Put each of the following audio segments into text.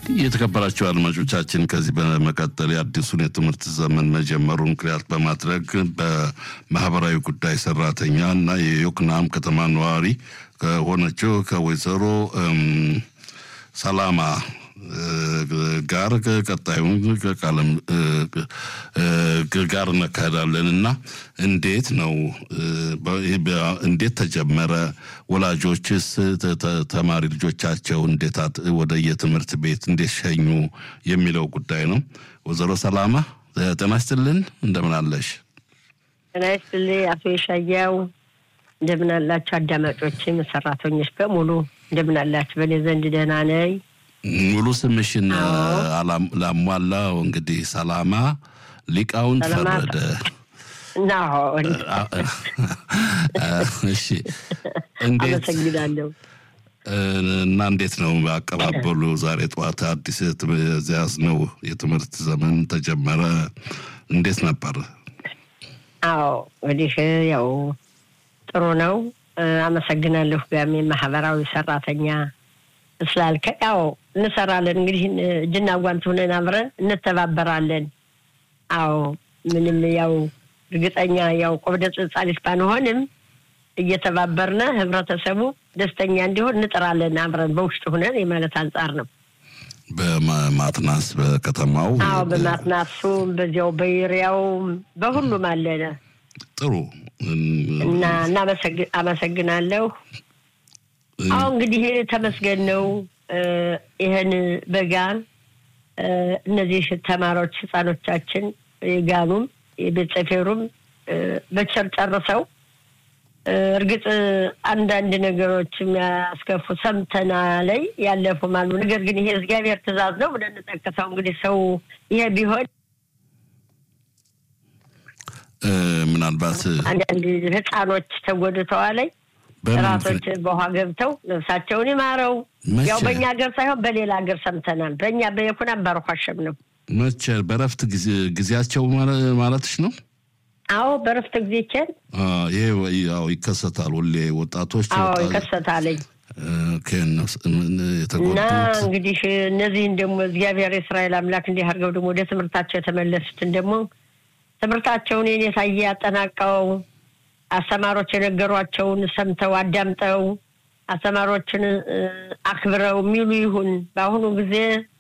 የተከበራቸው አድማጮቻችን ከዚህ በመቀጠል የአዲሱን የትምህርት ዘመን መጀመሩ ምክንያት በማድረግ በማህበራዊ ጉዳይ ሰራተኛ እና የዮክናም ከተማ ነዋሪ ከሆነችው ከወይዘሮ ሰላማ ጋር ቀጣዩን ቃለም ጋር እናካሄዳለን እና እንዴት ነው እንዴት ተጀመረ? ወላጆችስ ተማሪ ልጆቻቸው እንዴት ወደ የትምህርት ቤት እንዴት ሸኙ የሚለው ጉዳይ ነው። ወይዘሮ ሰላማ ጤና ይስጥልን፣ እንደምን አለሽ? ጤና ይስጥልኝ አቶ የሻያው እንደምን አላችሁ? አዳማጮችም ሰራተኞች በሙሉ እንደምን አላችሁ? በእኔ ዘንድ ደህና ነኝ። ሙሉ ስምሽን ላሟላው እንግዲህ ሰላማ ሊቃውንት ፈረደ። እሺ፣ እንዴት አመሰግናለሁ። እና እንዴት ነው አቀባበሉ? ዛሬ ጠዋት አዲስ ያዝነው የትምህርት ዘመን ተጀመረ። እንዴት ነበር? አዎ እንግዲህ ያው ጥሩ ነው። አመሰግናለሁ። ጋሜ ማህበራዊ ሰራተኛ ስላልከ ያው እንሰራለን እንግዲህ እጅና ጓንት ሆነን አብረን እንተባበራለን። አዎ ምንም ያው እርግጠኛ ያው ቆብደ ጽጻሊት ባንሆንም እየተባበርነ ህብረተሰቡ ደስተኛ እንዲሆን እንጥራለን አብረን በውስጥ ሁነን የማለት አንጻር ነው። በማትናስ በከተማው አዎ በማትናሱ በዚያው በይሪያው በሁሉም አለነ። ጥሩ እና አመሰግናለሁ። አሁ እንግዲህ ተመስገን ነው። ይህን በጋ እነዚህ ተማሪዎች ህፃኖቻችን የጋኑም የቤት ሰፌሩም በቸር ጨርሰው እርግጥ አንዳንድ ነገሮች የሚያስከፉ ሰምተና ላይ ያለፉም አሉ። ነገር ግን ይሄ እግዚአብሔር ትእዛዝ ነው ብለን እንጠቅሰው እንግዲህ ሰው ይሄ ቢሆን ምናልባት አንዳንድ ህፃኖች ተጎድተዋለኝ ራሶች በውሃ ገብተው ነፍሳቸውን ይማረው። ያው በእኛ ሀገር ሳይሆን በሌላ ሀገር ሰምተናል። በእኛ በየኩናም ባርኳሸም ነው። መቼ በረፍት ጊዜያቸው ማለትሽ ነው? አዎ በረፍት ጊዜ ቸን ይሄ ያው ይከሰታል። ሁሌ ወጣቶች አዎ ይከሰታለኝ የተጎዱት እና እንግዲህ እነዚህን ደግሞ እግዚአብሔር የእስራኤል አምላክ እንዲህ አድርገው ደግሞ ወደ ትምህርታቸው የተመለሱትን ደግሞ ትምህርታቸውን የኔ ታየ ያጠናቀው አስተማሪዎች የነገሯቸውን ሰምተው አዳምጠው አስተማሪዎችን አክብረው የሚሉ ይሁን። በአሁኑ ጊዜ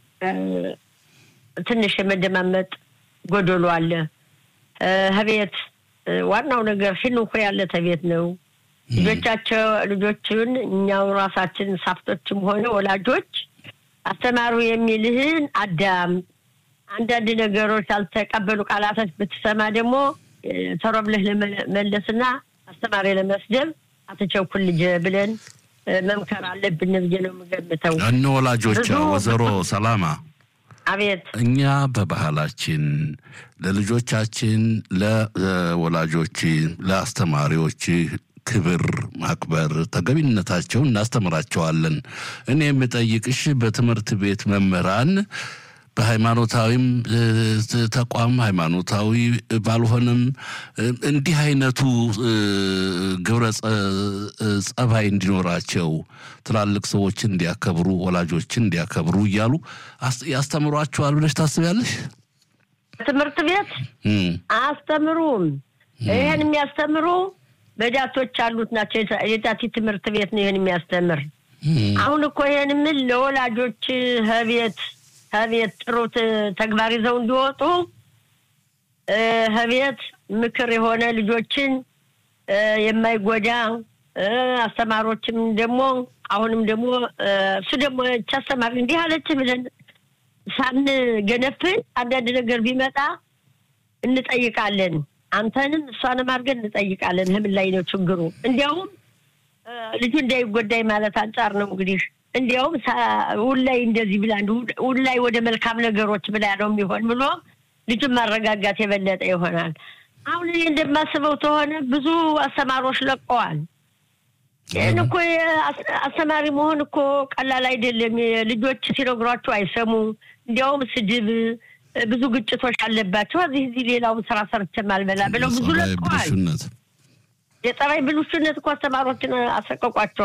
ትንሽ የመደማመጥ ጎደሎ አለ። ህቤት ዋናው ነገር ፊንኩ ያለ ተቤት ነው። ልጆቻቸው ልጆችን እኛው ራሳችን ሳፍቶችም ሆነ ወላጆች አስተማሩ የሚልህን አዳም አንዳንድ ነገሮች ያልተቀበሉ ቃላቶች ብትሰማ ደግሞ ቶሎ ብለህ ለመለስና አስተማሪ ለመስደብ አትቸኩል ልጅ ብለን መምከር አለብን ብዬ ነው የምገምተው። እነ ወላጆች ወይዘሮ ሰላማ አቤት እኛ በባህላችን ለልጆቻችን፣ ለወላጆች፣ ለአስተማሪዎች ክብር ማክበር ተገቢነታቸውን እናስተምራቸዋለን። እኔ የምጠይቅሽ በትምህርት ቤት መምህራን በሃይማኖታዊም ተቋም ሃይማኖታዊ ባልሆነም እንዲህ አይነቱ ግብረ ጸባይ እንዲኖራቸው ትላልቅ ሰዎችን እንዲያከብሩ፣ ወላጆችን እንዲያከብሩ እያሉ ያስተምሯቸዋል ብለሽ ታስቢያለሽ? ትምህርት ቤት አያስተምሩም። ይህን የሚያስተምሩ በዳቶች አሉት ናቸው። የዳቲ ትምህርት ቤት ነው ይህን የሚያስተምር። አሁን እኮ ይህን ምን ለወላጆች ህቤት ከቤት ጥሩ ተግባር ይዘው እንዲወጡ ከቤት ምክር የሆነ ልጆችን የማይጎዳ አስተማሪዎችም ደግሞ አሁንም ደግሞ እሱ ደግሞ ች አስተማሪ እንዲህ አለች ብለን ሳንገነፍል አንዳንድ ነገር ቢመጣ እንጠይቃለን። አንተንም እሷንም አድርገን እንጠይቃለን። ህምን ላይ ነው ችግሩ። እንዲያውም ልጁ እንዳይጎዳይ ማለት አንጻር ነው እንግዲህ እንዲያውም ውላይ እንደዚህ ብላ ውላይ ወደ መልካም ነገሮች ብላ ነው የሚሆን ብሎ ልጁን ማረጋጋት የበለጠ ይሆናል። አሁን እኔ እንደማስበው ተሆነ ብዙ አስተማሪዎች ለቀዋል። ይህን እኮ አስተማሪ መሆን እኮ ቀላል አይደለም። ልጆች ሲነግሯቸው አይሰሙ። እንዲያውም ስድብ፣ ብዙ ግጭቶች አለባቸው። እዚህ እዚህ ሌላውን ስራ ሰርቼም አልበላ ብለው ብዙ ለቀዋል። የጸባይ ብልሹነት እኮ አስተማሪዎችን አሰቀቋቸዋል።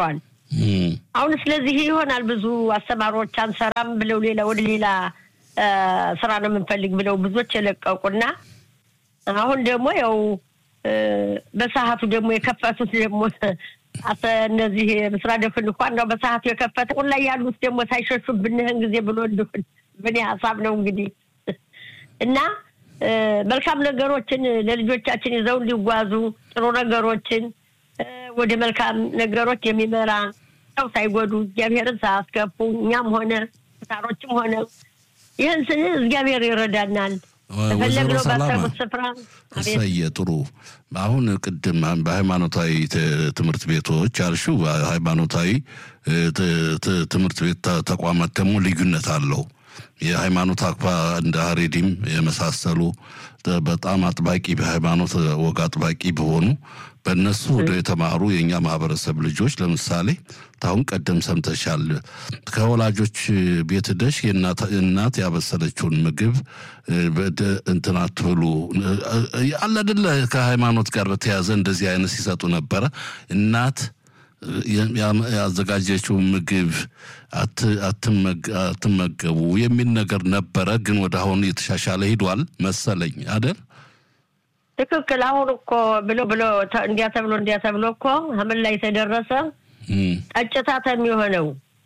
አሁን ስለዚህ ይሆናል ብዙ አስተማሪዎች አንሰራም ብለው ሌላ ወደ ሌላ ስራ ነው የምንፈልግ ብለው ብዙዎች የለቀቁና አሁን ደግሞ ያው በሰዓቱ ደግሞ የከፈቱት ደግሞ እነዚህ ምስራ ደፍን እንኳን ነው በሰዓቱ የከፈተ ሁን ላይ ያሉት ደግሞ ሳይሸሹ ብንህን ጊዜ ብሎ እንደሆን ብኔ ሀሳብ ነው እንግዲህ እና መልካም ነገሮችን ለልጆቻችን ይዘው እንዲጓዙ ጥሩ ነገሮችን ወደ መልካም ነገሮች የሚመራ ሰው ሳይጎዱ እግዚአብሔርን ሳያስከፉ እኛም ሆነ ታሮችም ሆነ ይህን ስንል እግዚአብሔር ይረዳናል። ወይዘሮ ሰላማ ስፍራ እሰየ ጥሩ። አሁን ቅድም በሃይማኖታዊ ትምህርት ቤቶች አልሽው፣ ሃይማኖታዊ ትምህርት ቤት ተቋማት ደግሞ ልዩነት አለው። የሃይማኖት አክፋ እንደ ሀሬዲም የመሳሰሉ በጣም አጥባቂ በሃይማኖት ወግ አጥባቂ በሆኑ በእነሱ ወደ የተማሩ የእኛ ማህበረሰብ ልጆች ለምሳሌ ታሁን ቀደም ሰምተሻል። ከወላጆች ቤት ደሽ እናት ያበሰለችውን ምግብ እንትን አትብሉ አለ አይደለ? ከሃይማኖት ጋር በተያያዘ እንደዚህ አይነት ሲሰጡ ነበረ። እናት ያዘጋጀችው ምግብ አትመገቡ የሚል ነገር ነበረ። ግን ወደ አሁን የተሻሻለ ሂዷል መሰለኝ አደል? ትክክል። አሁን እኮ ብሎ ብሎ እንዲያ ተብሎ እንዲያ ተብሎ እኮ ምን ላይ ተደረሰ? ጠጭታት የሚሆነው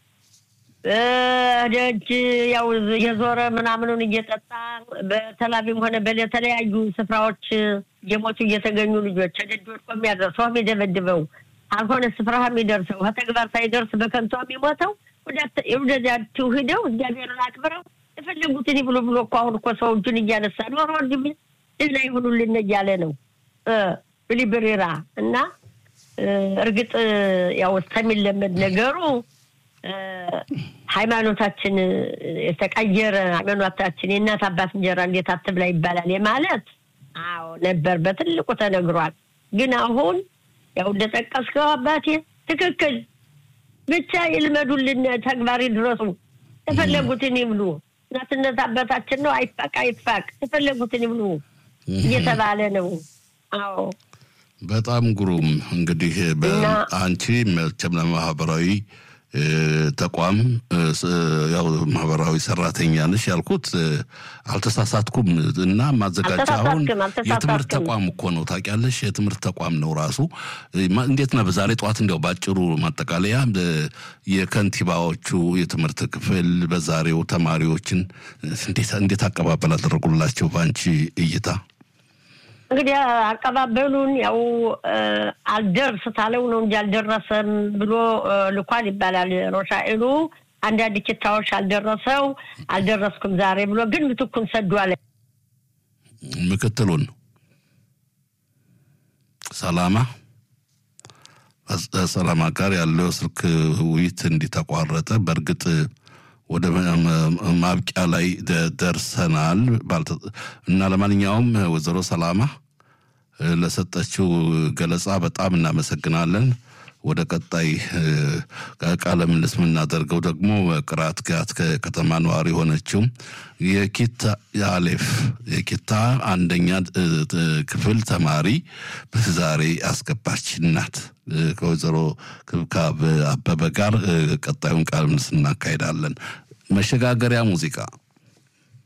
ደጅ ያው የዞረ ምናምኑን እየጠጣ በተላቢም ሆነ በተለያዩ ስፍራዎች የሞቱ እየተገኙ ልጆች ደጅ ወድቆ የሚያደርሰው የሚደበድበው አልሆነ ስፍራ የሚደርሰው ከተግባር ሳይደርስ በከንቱ የሚሞተው ወደዚያችሁ ሂደው እግዚአብሔርን አክብረው የፈለጉትን ብሎ ብሎ እኮ አሁን እኮ ሰው እጁን እያነሳ ኖሮ ወንድም እና ይሁኑልን እያለ ነው ብሊብሬራ እና እርግጥ ያው እስከሚለመድ ነገሩ ሃይማኖታችን የተቀየረ ሃይማኖታችን የእናት አባት እንጀራ እንዴት አትብላ ይባላል የማለት አዎ ነበር፣ በትልቁ ተነግሯል። ግን አሁን ያው እንደጠቀስከው አባቴ ትክክል ብቻ ይልመዱልን፣ ተግባር ይድረሱ፣ የፈለጉትን ይብሉ። እናትነት አባታችን ነው፣ አይፋቅ አይፋቅ፣ የፈለጉትን ይብሉ እየተባለ ነው። አዎ በጣም ግሩም። እንግዲህ አንቺ መቼም ለማህበራዊ ተቋም ያው ማህበራዊ ሰራተኛ ነሽ ያልኩት አልተሳሳትኩም። እና ማዘጋጃ አሁን የትምህርት ተቋም እኮ ነው ታውቂያለሽ፣ የትምህርት ተቋም ነው ራሱ። እንዴት ነው በዛሬ ጠዋት እንዲያው ባጭሩ ማጠቃለያ የከንቲባዎቹ የትምህርት ክፍል በዛሬው ተማሪዎችን እንዴት አቀባበል አደረጉላቸው በአንቺ እይታ? እንግዲህ አቀባበሉን ያው አልደርስ ታለው ነው እንጂ አልደረሰም ብሎ ልኳል ይባላል። ሮሻኤሉ አንዳንድ ኪታዎች አልደረሰው አልደረስኩም ዛሬ ብሎ ግን ምትኩን ሰዷል። ምክትሉን ሰላማ ሰላማ ጋር ያለው ስልክ ውይይት እንዲተቋረጠ በእርግጥ ወደ ማብቂያ ላይ ደርሰናል እና ለማንኛውም ወይዘሮ ሰላማ ለሰጠችው ገለጻ በጣም እናመሰግናለን። ወደ ቀጣይ ቃለ ምልልስ የምናደርገው ደግሞ ቅራት ጋት ከተማ ነዋሪ የሆነችው የኪታ አሌፍ የኪታ አንደኛ ክፍል ተማሪ ዛሬ አስገባች ናት። ከወይዘሮ ክብካብ አበበ ጋር ቀጣዩን ቃለ ምልልስ እናካሄዳለን። መሸጋገሪያ ሙዚቃ